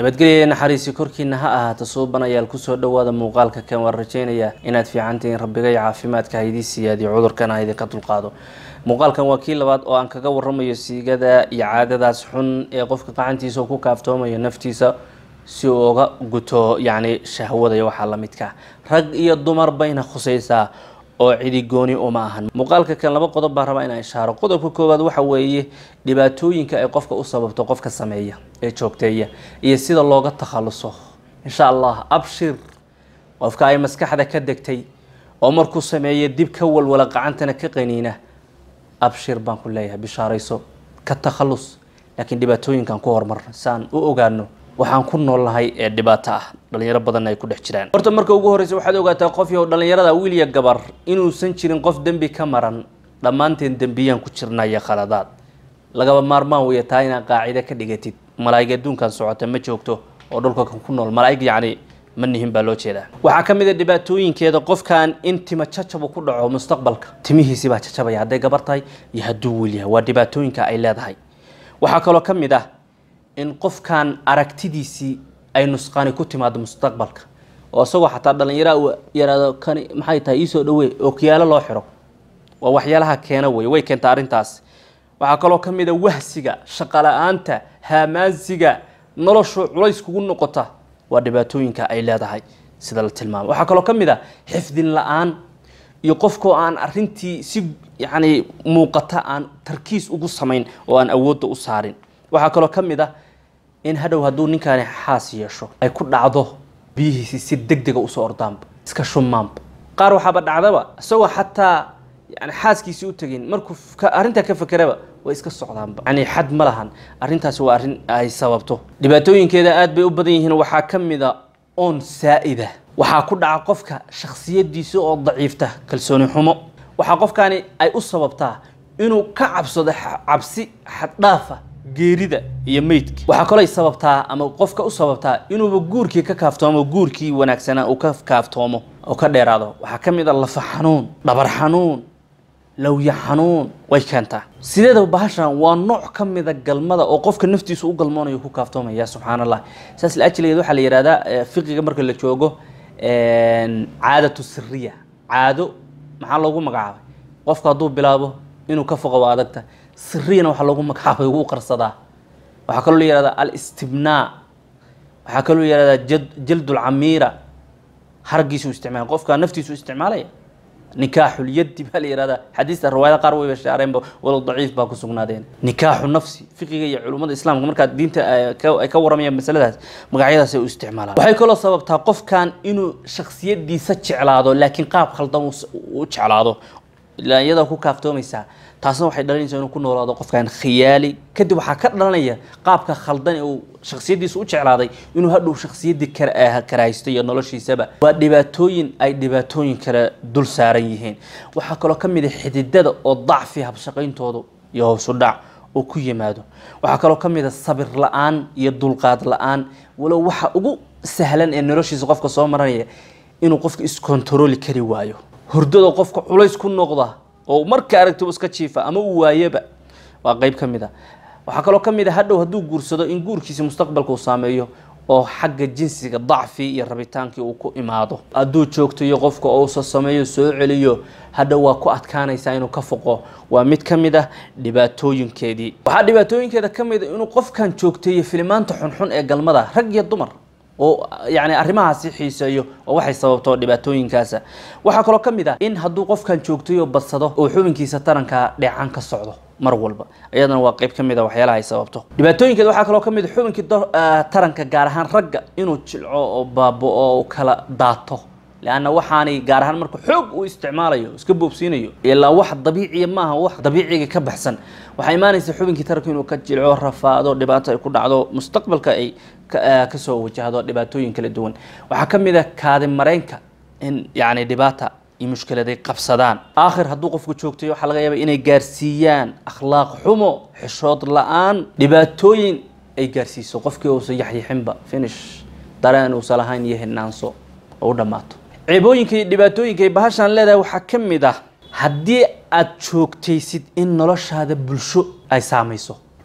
nabadgelya naxariisi korkiina ha ahaato suubanayaal kusoo dhawaada muuqaalka kan waan rajeynayaa inaad fiicantihiin rabbigay caafimaadka haydii siyaadiyo cudurkana haydinka dulqaado muuqaalkan waa kii labaad oo aan kaga waramayo siigada iyo caadadaas xun ee qofka gacantiisa ku kaaftoomayo naftiisa si uu uga guto yacni shahwada iyo waxaa lamidka rag iyo dumar bayna khusaysaa oo cidi gooni uma ahan muuqaalka kan laba qodob baa rabaa inaan ishaaro qodobka koowaad waxa weeye dhibaatooyinka ay qofka u sababto qofka sameeya ee joogteeya iyo sida looga takhaluso insha allah abshir qofka ay maskaxda ka degtay oo markuu sameeya dib ka walwala gacantana ka qaniina abshir baan ku leeyahay bishaarayso ka takhalus laakiin dhibaatooyinkan ku horumarna si aan u ogaano waxaan ku noolnahay ee dhibaato ah dhalinyaro badanna ay ku dhex jiraan horta marka ugu horreysa waxaad ogaataa qof yow dhalinyarada wiil iyo gabar inuusan jirin qof dembi ka maran dhammaanteen dembiyaan ku jirnaya khaladaad lagaba maarmaan weya taa inaad qaacide ka dhigatid malaa'ig adduunkan socota ma joogto oo dhulka ku nool malaa'ig yacni ma nihin baa loo jeedaa waxaa ka mid a dhibaatooyinkeeda qofkan in tima jajabu ku dhaco mustaqbalka timihiisii baa jajabaya hadday gabar tahay iyo hadduu wiil yahay waa dhibaatooyinka ay leedahay waxaa kaloo ka mid ah in qofkan aragtidiisii ay nusqaani ku timaado mustaqbalka oo isagoo xataa dhallinyara uu yaraado kani maxay tahay iisoo dhawey oo kiyaalo loo xiro waa waxyaalaha keena wey way keentaa arrintaas waxaa kaloo ka mid a wahsiga shaqala-aanta haamaansiga noloshu culays kugu noqota waa dhibaatooyinka ay leedahay sida la tilmaamo waxaa kaloo ka mid a xifdin la-aan iyo qofkoo aan arintii si yacni muuqata aan tarkiis ugu samayn oo aan awoodda u saarin waxaa kaloo ka mid ah in hadhow hadduu ninkaani xaas yeesho ay ku dhacdo biyihiisi si deg dega usoo ordaanba iska shumaanba qaar waxaaba dhacdaba isagoo xataa yani xaaskiisii u tegin markuu arrintaa ka fakeraba way iska socdaanba yani xad ma lahan arrintaasi waa arrin ay sababto dhibaatooyinkeeda aad bay u badan yihiin waxaa ka mid a oon saa-ida waxaa ku dhaca qofka shaksiyadiisa oo daciifta kalsooni xumo waxaa qofkaani ay u sababtaa inuu ka cabsado cabsi xaddhaafa geerida iyo meydka waxaa kaloo ay sababtaa ama qofka u sababtaa inuuba guurkii ka kaaftoomo guurkii wanaagsanaa uu ka kaaftoomo oo ka dheeraado waxaa ka mid a lafa xanuun dhabar xanuun lawya xanuun way keentaa sideedaba bahashan waa nooc ka mida galmada oo qofka naftiisu u galmoonayo ku kaaftoomaya subxaan allah saas laajligeed waxaa la yihahdaa fiqiga marka la joogo caadatu siriya caado maxaa loogu magacaabay qofka hadduu bilaabo inuu ka foqo waa adagta siriyana waxaa loogu magacaabay ugu qarsadaa waxaa kaloo la yihahdaa alistibnaa waxaa kaloo la yihahdaa jaldulcamiira hargiisu isticmaala qofka naftiisu isticmaalaya nikaaxul yadi baa la yihahdaa xadiista riwaayada qaar wayba shaareenba walow daciif baa ku sugnaadeen nikaaxu nafsi fiqiga iyo culummada islaamka markaad diinta ay ka waramayaan masaladaas magacyadaas ay u isticmaalaan waxay kaloo sababtaa qofkan inuu shaksiyadiisa jeclaado laakiin qaab khaldan u jeclaado ilaa iyadaa ku kaaftoomaysaa taasna waxay dhalinaysaa inuu ku noolaado qofkan khiyaali kadib waxaa ka dhalanaya qaabka khaldan ee uu shaksiyadiisa u jeclaaday inuu hadhow shaksiyaddii karahaysto iyo noloshiisaba waa dhibaatooyin ay dhibaatooyin kale dul saaran yihiin waxaa kaloo ka mid a xididada oo dacfi habshaqayntoodu iyo howsu dhac oo ku yimaado waxaa kaloo ka mid a sabir la-aan iyo dulqaad la-aan walow waxa ugu sahlan ee noloshiisa qofka soo maranaya inuu qofka iskontarooli kari waayo hurdada qofka culays ku noqda oo marka aragti iska jiifa ama uu waayaba waa qeyb ka mid a waxaa kaloo ka mid a hadhow hadduu guursado in guurkiisi mustaqbalka uu saameeyo oo xagga jinsiga dacfi iyo rabitaankii uu ku imaado hadduu joogtayo qofka ousa sameeyo soo celiyo hadhow waa ku adkaanaysaa inuu ka foqo waa mid ka mid ah dhibaatooyinkeedii waxaa dhibaatooyinkeeda ka mid a inuu qofkan joogteeyo filimaanta xunxun ee galmada rag iyo dumar oo yani arrimahaasi xiiseeyo oo waxay sababto dhibaatooyinkaasa waxaa kaloo ka mid ah in hadduu qofkan joogtayo badsado oo xubinkiisa taranka dheecaan ka socdo mar walba iyadana waa qeyb ka mid a waxyaalaha ay sababto dhibaatooyinkeeda waxaa kaloo ka mid a xubinkii taranka gaar ahaan ragga inuu jilco oo baabo-o u kala daato leanna waxaanay gaar ahaan marka xoog uu isticmaalayo iska boobsiinayo ilaa wax dabiiciya maaha wax dabiiciga ka baxsan waxaa imaanaysa xubinkii taranka inuu ka jilco rafaado dhibaato ay ku dhacdo mustaqbalka ay kasoo wajahdo dhibaatooyin kala duwan waxaa ka mid a kaadi mareenka in yani dhibaata iyo mushkiladay qabsadaan aakhir hadduu qofku joogtayo waxaa laga yaaba inay gaarsiiyaan akhlaaq xumo xishood la-aan dhibaatooyin ay gaarsiiso qofkii uusan yaxyixinba finish dareen uusan lahayn iyo hinaanso oo u dhammaato ceebooyinka iyo dhibaatooyinka ay bahashaan leedahay waxaa ka mid ah haddii aad joogtaysid in noloshaada bulsho ay saamayso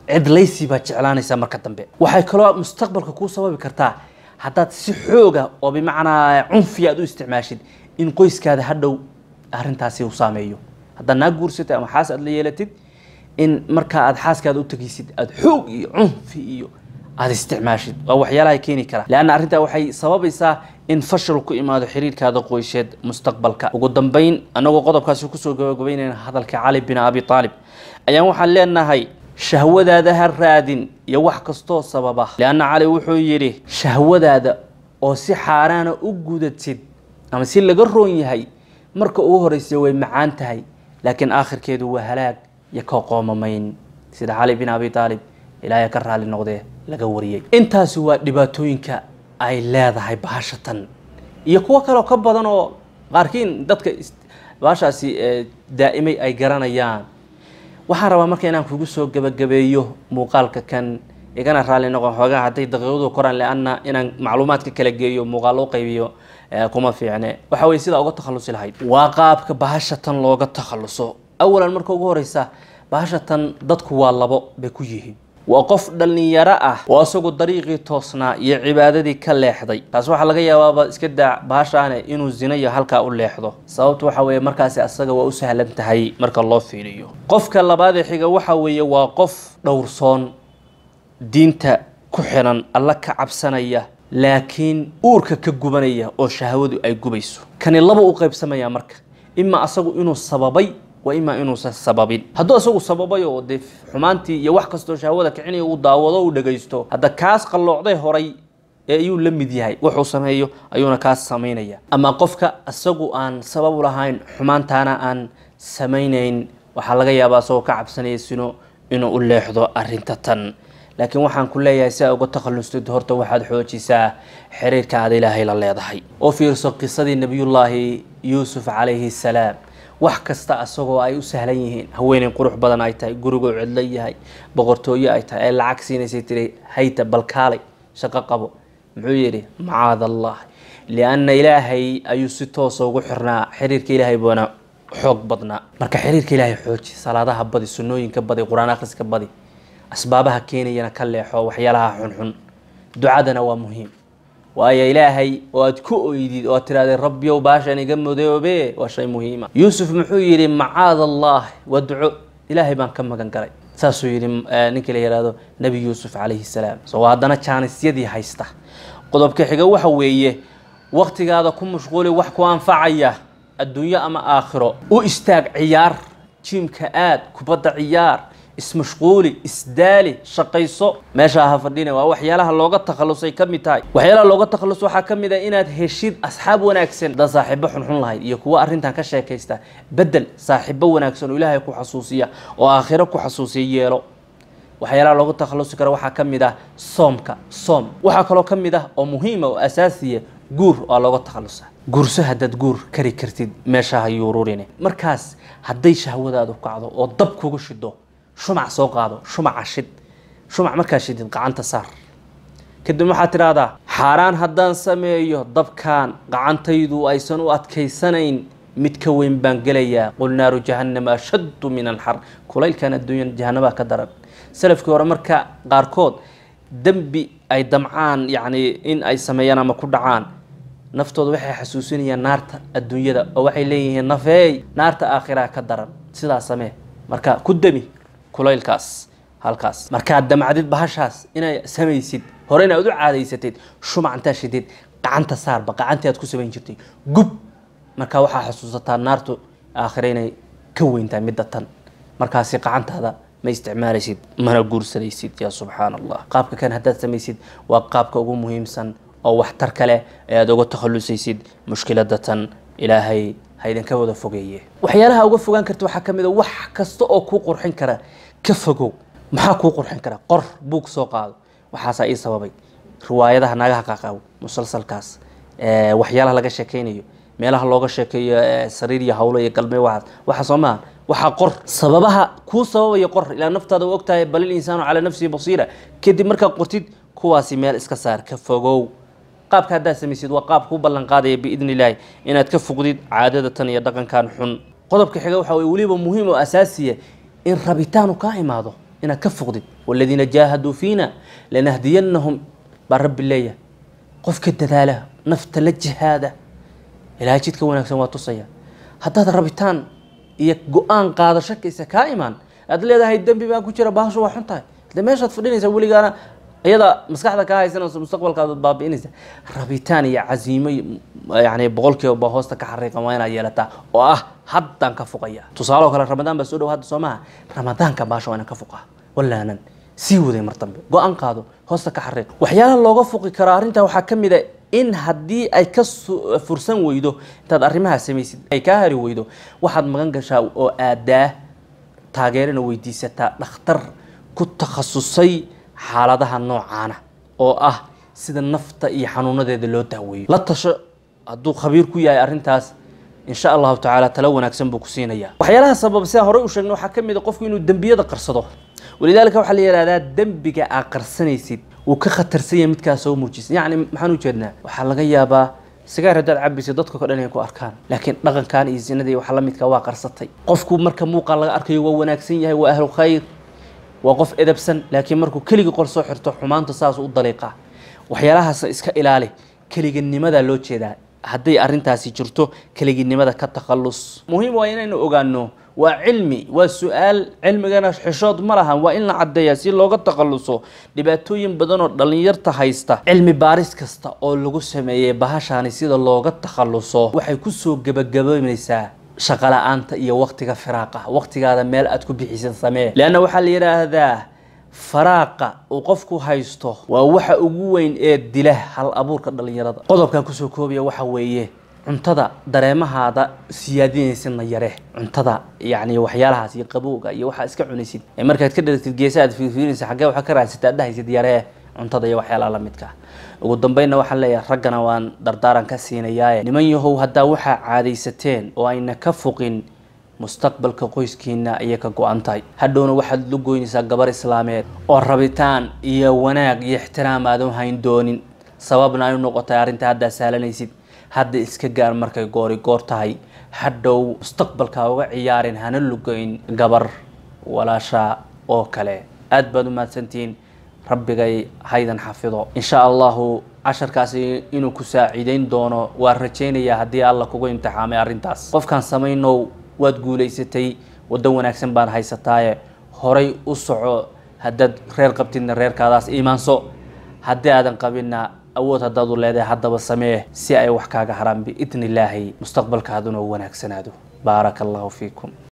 cidlaysi baad jeclaanaysaa marka dambe waxay kaloo mustaqbalka kuu sababi kartaa haddaad si xooga oo bimacnaa cunfi aad u isticmaashid in qoyskaada hadhow arrintaasi uu saameeyo haddaad naa guursatay ama xaas aad la yeelatid in markaa aad xaaskaada u tegaysid aada xoog iyo cunfi iyo aada isticmaashid waa waxyaalaha keeni kara leanna arrintaa waxay sababaysaa in fashal ku imaado xiriirkaada qoysheed mustaqbalka ugu dambeyn annagoo qodobkaasi kusoo gabagabeynayna hadalka cali bin abi aalib ayaan waxaan leenahay shahwadaada ha raadin iyo wax kastoo sababa leanna cali wuxuu yidhi shahwadaada oo si xaaraana u gudatid ama si laga roon yahay marka ugu horeysa way macaan tahay laakiin aakhirkeedu waa halaag iyo ka qoomamayn sida cali bin abi aalib ilaahay ka raali noqdee laga wariyey intaasi waa dhibaatooyinka ay leedahay bahashatan iyo kuwo kaleo ka badan oo qaarkiin dadka bahashaasi daa'imay ay garanayaan waxaan rabaa marka inaan kugu soo gebagabeeyo muuqaalka kan igana raali noqon xoogaa hadday daqiiqadu koraan leanna inaan macluumaadka kala geeyo muuqaal u qaybiyo kuma fiicne waxa weye sidaa uga takhalusi lahayd waa qaabka bahashatan looga takhaluso awalan marka ugu horeysa bahashatan dadku waa labo bay ku yihiin waa qof dhallinyaro ah oo isagu dariiqii toosnaa iyo cibaadadii ka leexday taas waxaa laga yaabaaba iska daa bahashaane inuu zina iyo halkaa u leexdo sababtu waxa weeye markaasi asaga waa u sahlan tahay marka loo fiiriyo qofka labaadee xiga waxa weeye waa qof dhowrsoon diinta ku xiran alla ka cabsanaya laakiin uurka ka gubanaya oo shahwadu ay gubayso kani laba u qaybsamaya marka ima asagu inuu sababay waa imaa inuusan sababin hadduu asagu sababay oo dee xumaantii iyo wax kastoo shahwada kicinaya uu daawado uu dhagaysto hadda kaas qalloocday horay ee ayuu la mid yahay wuxuu sameeyo ayuuna kaas samaynaya ama qofka isagu aan sabab u lahayn xumaantaana aan samaynayn waxaa laga yaabaa asagoo ka cabsanaya sino inuu u leexdo arrinta tan laakiin waxaan ku leeyahay si aa uga takhallustid horta waxaad xoojisaa xiriirka aad ilaahay la leedahay oo fiirso qisadii nebiyullaahi yuusuf calayhi salaam wax kasta asagoo ay u sahlan yihiin haweeney qurux badan ay tahay gurigoo cidlo yahay boqortooyo ay tahay ay lacag siinaysay tiri hayta balkaalay shaqo qabo muxuu yidhi macaad allah lianna ilaahay ayuu si toosa ugu xirnaa xiriirka ilaahay buuna xoog badnaa marka xiriirka ilaahay xooji salaadaha badi sunnooyinka badi qur-aan akhriska badi asbaabaha keenayana ka leexo waxyaalaha xunxun ducadana waa muhiim waayo ilaahay oo aad ku oydid oo aad tirahdee rabbiyow baashan iga madoobe waa shay muhiima yuusuf muxuu yidhi macaad allah waa duco ilaahay baan ka magan galay saasuu yidhi ninkii la yihahdo nebi yuusuf calayhi salaam so haddana jaanisyadii haysta qodobka xiga waxa weeye waktigaada ku mashquuli wax ku anfacaya adduunyo ama aakhiro u istaag ciyaar jiimka aad kubadda ciyaar ismashquuli isdaali shaqayso meesha ha fadhina waa waxyaalaha looga takhalusay ka mid tahay waxyaalaha looga takhallus waxaa ka mid ah inaad heshid asxaab wanaagsan dad saaxiibo xunxun lahayd iyo kuwo arrintan ka sheekaysta bedel saaxiibo wanaagsan oo ilaahay ku xasuusiya oo aakhiro ku xasuusiya yeelo waxyaalaha looga takhalusi karo waxaa ka mid ah soomka soom waxaa kaloo ka mid ah oo muhiima oo asaasiya guur waa looga takhalusa guurso haddaad guur kari kartid meesha ha yuururine markaas hadday shahwadaadu kacdo oo dab kuga shido shumac soo qaado shumaca shid shumac markaa shidid gacanta saar kadib waxaad tidhaahdaa xaaraan haddaan sameeyo dabkaan gacantaydu aysan u adkaysanayn mid ka weyn baan gelayaa qul naaru jahannama ashaddu min alxar kulaylkan adduunya jahanabaa ka daran salafkii hore marka qaarkood dembi ay damcaan yacni in ay sameeyaan ama ku dhacaan naftooda waxay xasuusinayaan naarta adduunyada oo waxay leeyihiin nafeey naarta aakhiraa ka daran sidaa samee marka ku demi kulaylkaas halkaas markaad damcdid bahashaas inay samaysid hore inaad u caadaysatid shumac intaa shidid gacanta saarba gacantii aad ku samayn jirtay gub markaa waxaa xasuusataa naartu aakhire inay ka weyntahay midda tan markaasi gacantaada ma isticmaalaysid mana guursanaysid yaa subxaan allah qaabka kan haddaad samaysid waa qaabka ugu muhiimsan oo waxtar kale ee aada uga takhalusaysid mushkilada tan ilaahay ha idinka wada fogeeye waxyaalaha uga fogaan karta waxaa ka mid a wax kasta oo kuu qurxin kara ka fogow maxaa kuu qurxin kara qor buug soo qaado waxaasaa ii sababay riwaayadaha naagaha qaqabo musalsalkaas waxyaalaha laga sheekeynayo meelaha looga sheekeeyo sariir iyo hawlo iyo galme waxaas waxa soo maaha waxaa qor sababaha kuu sababaya qor ilaa naftaada u ogtahay bal il insaanu calaa nafsihi basiira kadib markaad qortid kuwaasi meel iska saar ka fogow qaabka haddaad samaysid waa qaab kuu ballan qaadaya biidni illaahi inaad ka fogdid caadada tan iyo dhaqankan xun qodobka xiga waxa weye weliba muhiim oo asaasiya in rabitaanu kaa imaado inaad ka foqdid waladiina jaahaduu fiina lanahdiyanahum baa rabbi leeyahay qofka dadaala nafta la jihaada ilaahay jidka wanaagsan waa tusaya haddaad rabitaan iyo go-aan qaadasho kaysa kaa imaan aad leedahay dembi baan ku jira bahashu waa xun tahay de meeshaad fadhinaysa weligaana iyada maskaxda kaa haysanayso mustaqbalkaad baabi'inaysa rabitaan iyo casiimo yani boqolkiiba baa hoosta ka xariiqan waa inaad yeelataa oo ah haddaan ka fuqaya tusaale oo kale ramadaan baa soo dhow hadda soo maha ramadaanka baasha waa inaan ka fuqaa walaanan sii waday mar dambe go-aan qaado hoosta ka xariiq waxyaalaha looga fuqi karo arrintaa waxaa ka mid a in haddii ay ka fursan weydo intaad arrimaha samaysid ay kaa hari weydo waxaad magan gashaa oo aadaa taageerana weydiisataa dhakhtar ku takhasusay xaaladaha noocaana oo ah sida nafta iyo xanuunadeeda loo daaweeyo la tasho hadduu khabiir ku yahay arrintaas insha allahu tacaala talo wanaagsan buu ku siinayaa waxyaalaha sababa sidaan horey u sheegnay waxaa ka mid a qofku inuu dembiyada qarsado walidaalika waxaa la yihahdaa dembiga aa qarsanaysid wuu ka khatarsan yahay midkaa soo muujisa yacni maxaan ujeednaa waxaa laga yaabaa sigaar haddaad cabaysa dadka o dhan inay ku arkaan laakiin dhaqankan iyo zinadii waxa la midka waa qarsatay qofku marka muuqaal laga arkayo waa wanaagsan yahay waa ahlu khayr waa qof edabsan laakiin markuu keligii qol soo xirto xumaanta saas u daliiqa waxyaalahaas iska ilaali keliginimada loo jeedaa hadday arrintaasi jirto keliginimada ka takhallus muhiim waa inaynu ogaano waa cilmi waa su-aal cilmigana xishood ma lahan waa in la caddeeya si looga takhalluso dhibaatooyin badan oo dhallinyarta haysta cilmi baaris kasta oo lagu sameeyey bahashaani sida looga takhalluso waxay kusoo gebagabaynaysaa shaqala-aanta iyo waktiga firaaqa waktigaada meel aad ku bixisan samee leanna waxaa la yidhaahdaa faraaqa uu qofku haysto waa waxa ugu weyn ee dila hal abuurka dhallinyarada qodobkan kusoo koobaya waxa weeye cuntada dareemahaada siyaadinaysidna yare cuntada yani waxyaalahaas iyo qabowga iyo waxaa iska cunaysid ee markaad ka dharagtid geesa aad fiirfiirinaysa xaggee waxaa ka raadsata aad dhahaysid yaree cuntada iyo waxyaalaha la midka ugu dambeynna waxaan leeyahay raggana waan dardaaran ka siinayaaye niman yahow haddaa waxaa caadaysateen oo ayna ka foqin mustaqbalka qoyskiina ayay ka go-an tahay hadhowna waxaad la goynaysaa gabar islaameed oo rabitaan iyo wanaag iyo ixtiraam aadan hayn doonin sababna ay u noqotay arrinta haddaa saalanaysid hadda iska gaar markay goori goor tahay hadhow mustaqbalka uga ciyaarin hana lugeyn gabar walaasha oo kale aad baad u mahadsantihiin rabbigay haydan xafido insha allahu casharkaasi inuu ku saaciideyn doono waan rajaynayaa haddii alla kugu imtixaamay arrintaas qofkaan samaynow waad guulaysatay waddo wanaagsan baad haysataaye horay u soco haddaad reer qabtidna reerkaadaas iimaanso haddii aadan qabinna awood haddaad u leedahay haddaba samee si ay wax kaaga haraan biidni illaahi mustaqbalkaaduna u wanaagsanaado baaraka allahu fiikum